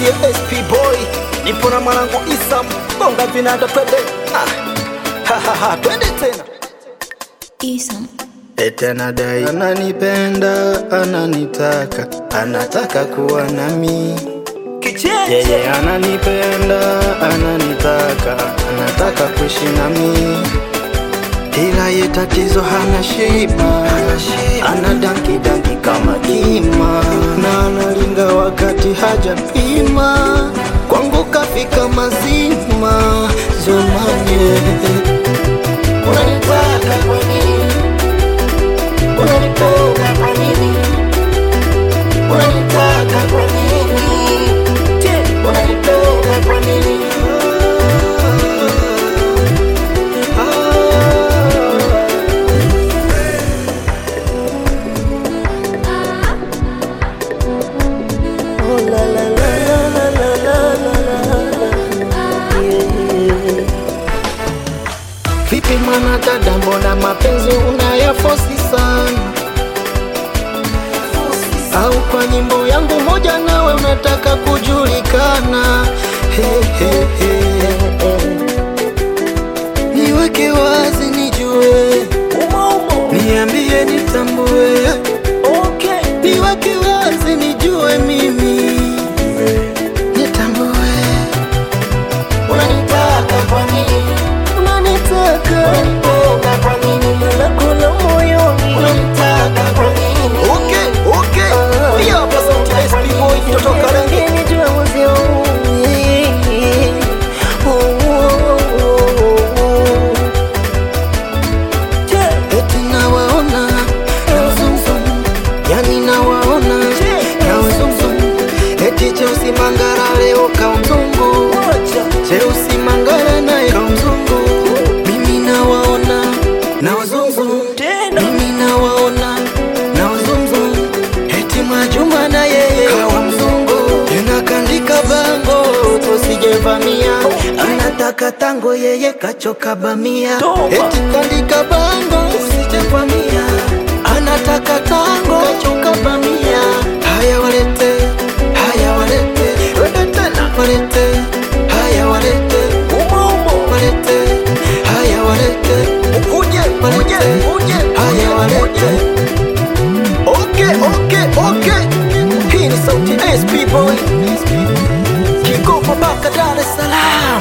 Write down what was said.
sauti ya SP boy, nipo na mwanangu Isam bonga vinanda, twende ah. ha, ha, ha, twende tena Isam. Ete anadai ananipenda, ananitaka, anataka kuwa nami. kicheche Yeye ananipenda, ananitaka, anataka kuishi nami. Ila ye tatizo hana shiba, ana danki danki kama kima, na analinga wakati hajapima. Kwangu kafika mazima, zomanye unanitaka kwa nini? Unanipenda kwa nini? Unanitaka kwa nini? Unanipenda kwa nini? Oh, la, la, la, la, la, la, la, la, la. Yeah. Vipi mwana dada, mbona mapenzi unayafosi sana? Au kwa nyimbo yangu moja nawe unataka kujulikana? He, he, he. Niweke wazi nijue, niambie nitambue, okay. niweke wazi nijue mimi, nitambue. Unanitaka kwa nini? Unanitaka unanipenda kwa nini? Nakula moyoni unanitaka kwa nini? Okay, okay. Hiyo hapa sauti ya SP boy kutoka rangi Eti nawaona na zumzum, yani nawaona na zumzum. Eti Cheusi Mangara leo kaumzungu, Cheusi Mangara naye kaumzungu. Mimi nawaona na wazumzum, mimi nawaona na wazumzum. Eti Mwajuma na yeye kawa mzungu, tena kandika bango tusijevamia, anataka tango yeye kachoka bamia. Eti kandika bango usijevamia, anataka tango kachoka bamia. Haya walete, haya walete, wende tena walete, haya walete, walete, haya walete, Uje, uje, walete, uje, haya walete. Okay, okay, okay. Hii ni sauti ya SP boy. Kikopo mpaka Dar es Salaam.